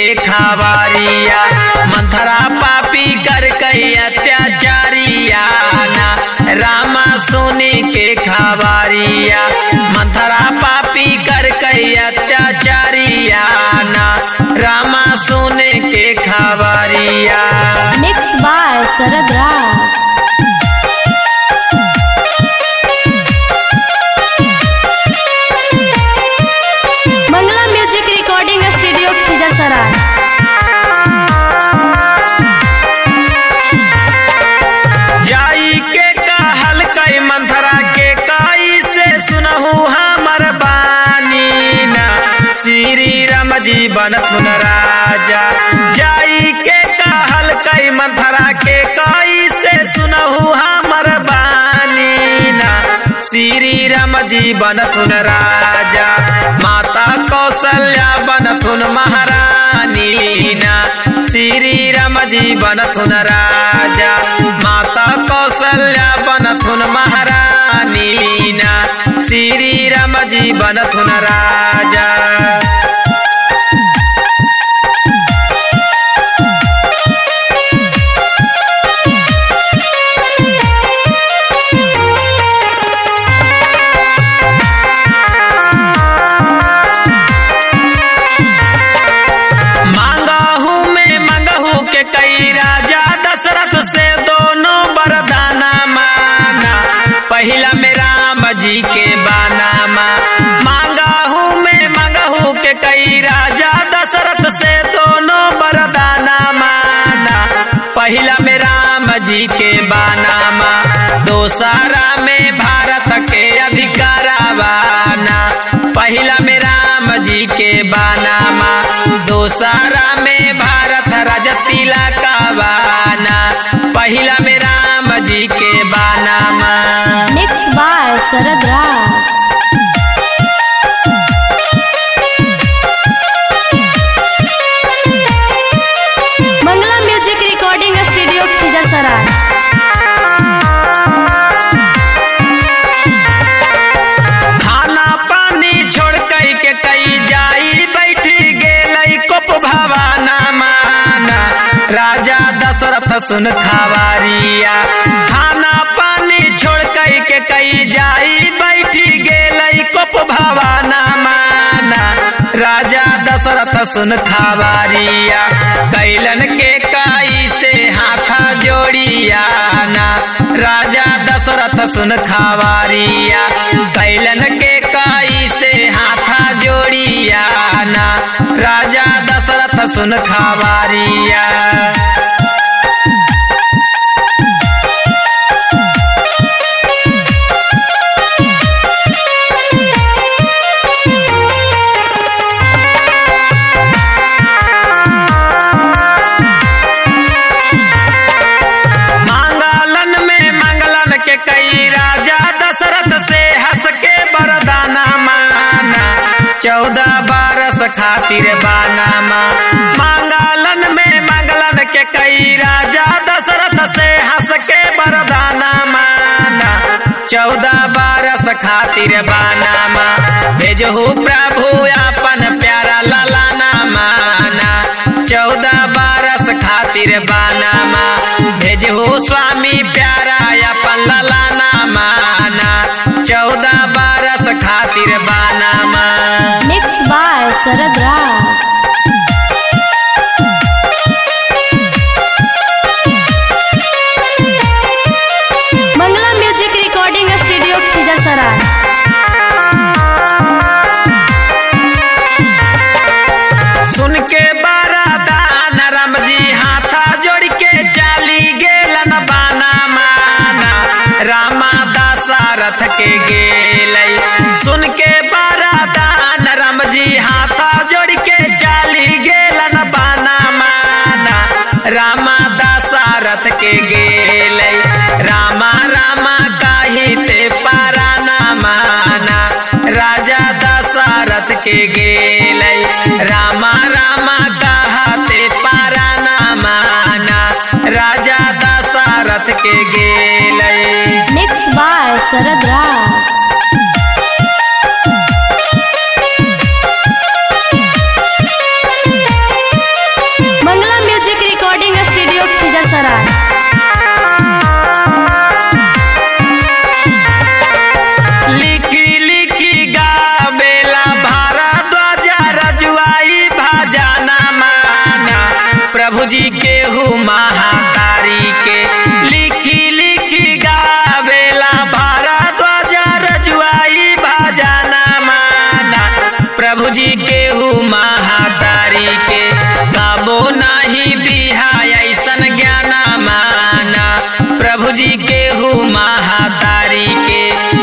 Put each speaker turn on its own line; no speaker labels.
के खावारिया मंथरा पापी कर कई अत्याचारिया ना रामा सोने के खावारिया मंथरा पापी कर कई अत्याचारिया ना रामा सोने के खावारिया
Mixed by Sarad Ras. Mangala music recording studio Khizarsarai
जाई के कहल कई मंथरा के कई से सुनहु हमर बानी ना श्री राम जी बनथुन राजा जाई के कहल कई मंथरा के कई से सुनहु हमर बानी ना श्री राम जी बनथुन राजा माता कौशल्या बनथुन महारानी ना श्री राम जी बनथुन राजा माता कौशल्या बनथुन महारानी ना श्री राम जी बनथुन राजा मांगहू में मंगहू के कई राजा दशरथ से दोनों वरदाना माना पहला में राम जी के बाना माँ मांगहू में मंगहू के कई राजा दशरथ से दोनों वरदाना माना पहला में राम जी के बाना माँ दोसारा में भारत के अधिकारावाना पहला में राम जी के बाना माँ दोसारा में भारत रजतिला का बाना पहला में राम जी के बाना माँ
Mixed by Sarad Ras. Mangala music recording studio Khizarsarai
खाना पानी छोड़ कई के कई जाई बैठी गेलई कोप भवाना माना राजा दशरथ सुन खावारिया खाना पानी छोड़ कई के कई जाई बैठी गेलई कोप भवाना माना राजा दशरथ सुन खावारिया कैलन के काई से हाथा जोड़िया ना राजा दशरथ सुन खावारिया कैलन के काई से हाथा जोड़िया ना राजा दशरथ सुन खावारिया मांगलन में मंगलन के कई राजा दशरथ से हंस के बरदाना माना चौदह बारस खातिर बाना माँ मांगलन में मंगलन के कई राजा दशरथ से हंस के बरदाना माना चौदह बारस खातिर बाना माँ भेजहु प्रभु अपन प्यारा ललाना माना चौदह बारस खातिर बाना माँ भेजहु स्वामी प्यारा अपन ललाना माना चौदह बारस खातिर बाना माँ
Mixed by Sarad Ras. Mangala music recording studio Khizarsarai
सुन के बारादान राम जी हाथा जोड़ के चाली गेलन बाना माना रामा दासारथ के गेलई सुन के बारादान राम जी हाथा जोड़ के चाली गेलन बाना माना रामा दासारथ के गेलई रामा रामा काहि ते पारा ना माना राजा दशरथ के गेलई रामा रामा कहते पारा ना माना राजा दशरथ के गेलई
Mixed by Sarad Ras.
प्रभु जी के हु महातारी के काबो नाही दिहा ऐसन ज्ञान माना प्रभु जी के हु महातारी के